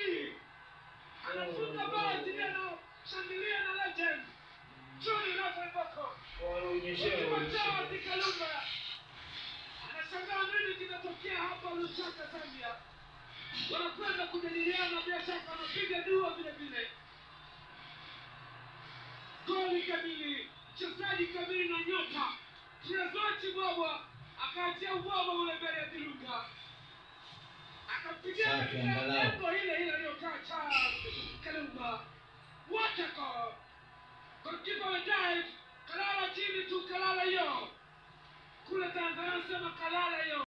Johnny anafunga bao dhidi ya shangilia na legend Johnny Rafael Boko Ukiwataa Kalumba anashangaa nini kinatokea hapa Lusaka, Zambia. Wanakwenda kujadiliana, bila shaka wanapiga dua vile vile. Goli kamili, mchezaji kamili na nyota Trezochi Bwabwa akaachia ubwabwa ule mbele ya Dilunga, akampigia Safi, katika angalau. lengo ile ile aliyokaa Charles Kalumba. What a goal! Golikipa amedive, kalala chini tu, kalala yo kule Tanzania sema kalala yo